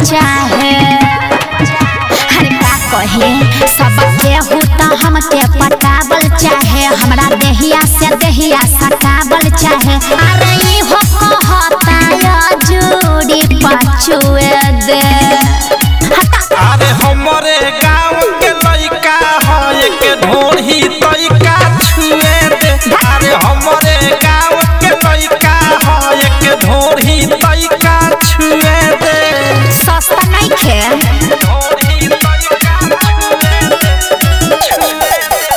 चाहे हर का कहे सब केहू त हमके पटावल चाहे हमरा देहिया से देहिया सटावल चाहे अरे ई हो कहता या जोड़ी पछुए दे हटा अरे हमरे गांव के लइका है के ढोढ़ी तइका छुए दे अरे हमरे गांव के लइका है के ढोढ़ी तइका छुए दे सस्ता नहीं खे ढोढ़ी तइका छुए दे छुए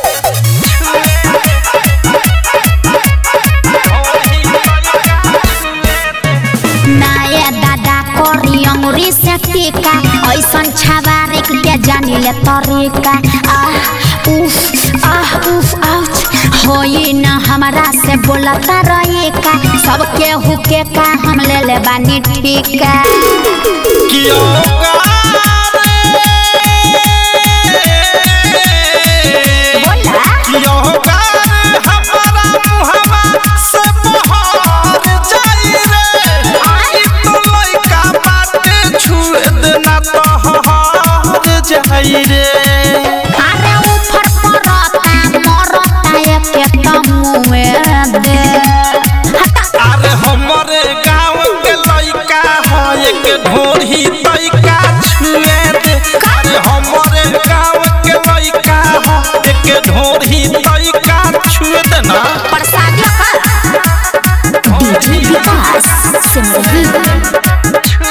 दे ढोढ़ी तइका छुए दे नाये दादा कोरी अंगुरी से टीका ऐसन छवारिक के जानी ले तरीका आह उफ आह उफ आउच होई न हमरा से बोलता रही का सबके हुके का हम ले ले बानी ठीका कियो गारे बोला कियो गारे हमारा मुहवा से बहार जाई रे आई तो लइका बाटे छुए देना तो हार जाई रे अरे ऊपर परता मरता एक कमुए दे हटा अरे हमरे गांव के लइका है के ढोढ़ी तइका छुए दे अरे हमरे गांव के लइका है के ढोढ़ी तइका छुए दे ना प्रसाद डीजे विकास सिंह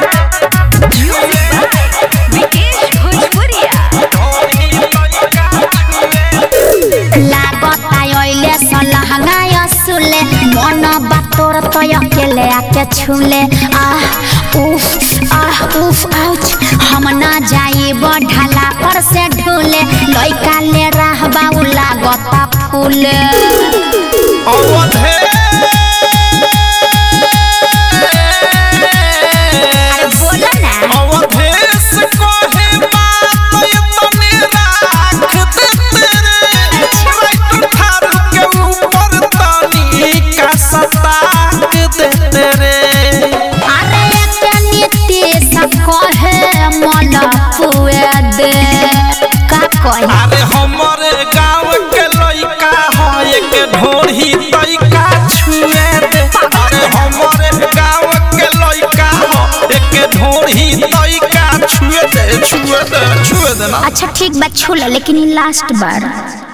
लागत आइले सलहंगा सुले मन बातोर तय अकेले आके छुले आह उफ आह उफ आउच हम ना जाई ढाला पर से ढूले लइका ले रहबा उ लागत फूले अवधे अरे बोला ना अवधेश कहे बात तने राख दे तेरे ट्रैक्टर थार के ऊपर तनी का सताक दे तेरे अरे एक नीति सब कहे मन फुए दे का कहे अरे हमरे गांव के लइका है के ढोढ़ी तइका छुए दे अरे हमरे गांव के लइका है के ढोढ़ी तइका छुए दे छुए दे छुए दे ना अच्छा ठीक बात छूला लेकिन ई लास्ट बार